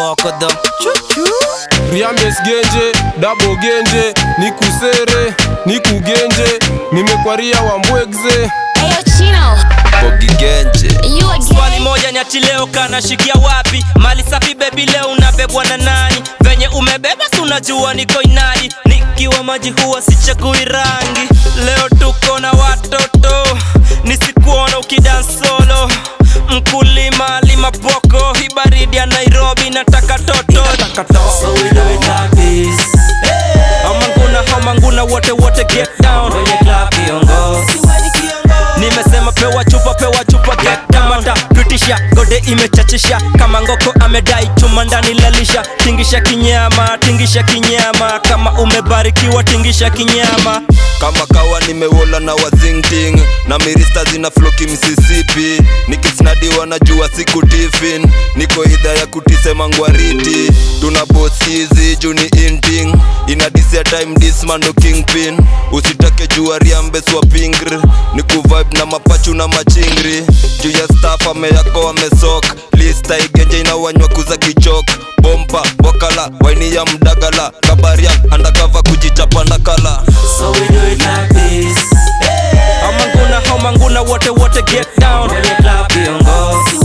mokodho Riames genje, dabo genje, nikusere, nikugenje, nimekwaria wambwegze. Ayo Chino, bogi genje you again? swali moja nyati leo kanashikia wapi mali safi bebi leo unabebwa na nani venye umebeba si unajua niko inadi nikiwa maji huwa sichagui rangi leo tuko na watoto nisikuona ukidansolo mkulima lima poko hii baridi ya nairobi nataka toto so we do it like this. Hamanguna, hamanguna, wote wote get down kwenye club kiongozi nimesema pewa chupa pewa chupa get down mata pitisha gode imechachisha kama ngoko amedai chuma ndani lalisha tingisha kinyama tingisha kinyama kama umebarikiwa tingisha kinyama kama kawa nimewola na wazingting na mirista zina floki msisipi nikisnadiwa na jua siku tifin niko idha ya kutisema ngwariti tuna bos hizi juni inting inadisia time dismando kingpin usitake jua riambeswa pingr ni kuvibe na mapachu na machingri juu ya staff ameyako wamesok lista igenje inawanywa kuza kichok bompa bokala waini ya mdagala kabaria andakava kujichapa ndakala so we do it like this hamanguna hamanguna wote wote get down kwenye club kiongozi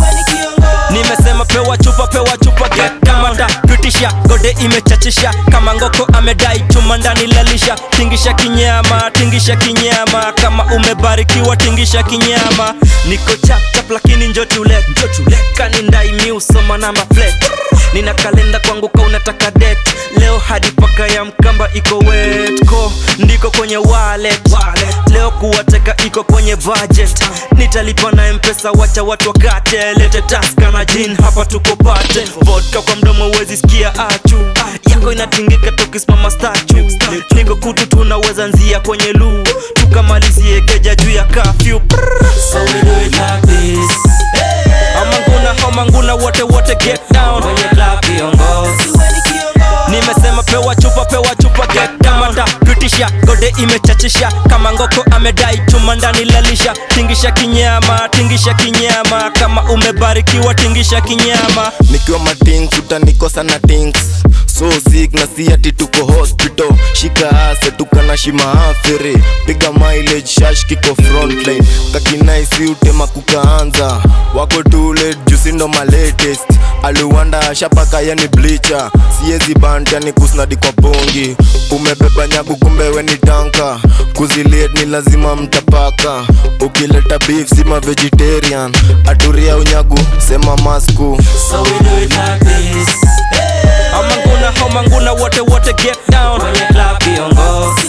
nimesema pewa chupa pewa chupa get down mata pitisha gode imechachisha kama ngoko amedai chuma ndani lalisha tingisha kinyama tingisha kinyama kama umebarikiwa tingisha kinyama niko chapchap lakini njotule njotule kanindai miusoma namba plate nina kalenda kwangu ka unataka det leo hadi paka ya mkamba iko wetko ndiko kwenye wallet. leo kuwateka iko kwenye budget nitalipa na mpesa wacha watu wakate lete taska na jin hapa tuko pate vodka kwa mdomo uwezi sikia achu yako inatingika tukisimama stachu niko kutu tunaweza nzia kwenye luu tukamalizie keja juu ya kafyu so we do it like this Hamanguna, hamanguna, wote wote get down kwenye club kiongozi nimesema pewa chupa pewa chupa get down mata pitisha gode imechachisha kama ngoko amedai chuma ndani lalisha tingisha kinyama tingisha kinyama kama umebarikiwa tingisha kinyama nikiwa matings utanikosa na tings so sick na si ati tuko hospital shika ase tukana shima afere piga mileage shash kiko frontline kakinaisi utema kukaanza wako tule jusindo malatest aliwanda shapaka yani blicha siezi bant yani kusnadi kwa pongi umebeba nyagu kumbe we ni tanka kuziliet ni lazima mtapaka ukileta beef sima vegetarian aturia unyagu sema masku so we do it like this hamanguna hamanguna wote wote get down kwenye club kiongozi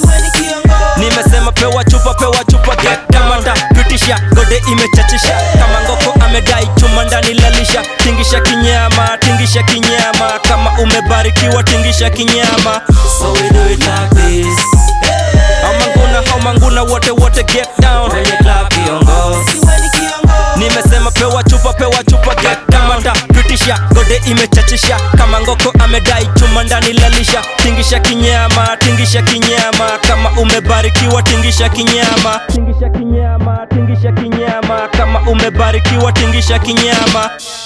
nimesema pewa chupa pewa chupa get down mata pitisha gode imechachisha kama ngoko amedai chuma ndani lalisha tingisha kinyama tingisha kinyama kama umebarikiwa tingisha kinyama so we do it like this hamanguna hamanguna wote wote get down kwenye club kiongozi nimesema pewa chupa pewa chupa get down mata pitisha gode imechachisha kama ngoko amedai chuma ndani lalisha tingisha kinyama tingisha kinyama kama umebarikiwa tingisha kinyama tingisha kinyama tingisha kinyama kama umebarikiwa tingisha kinyama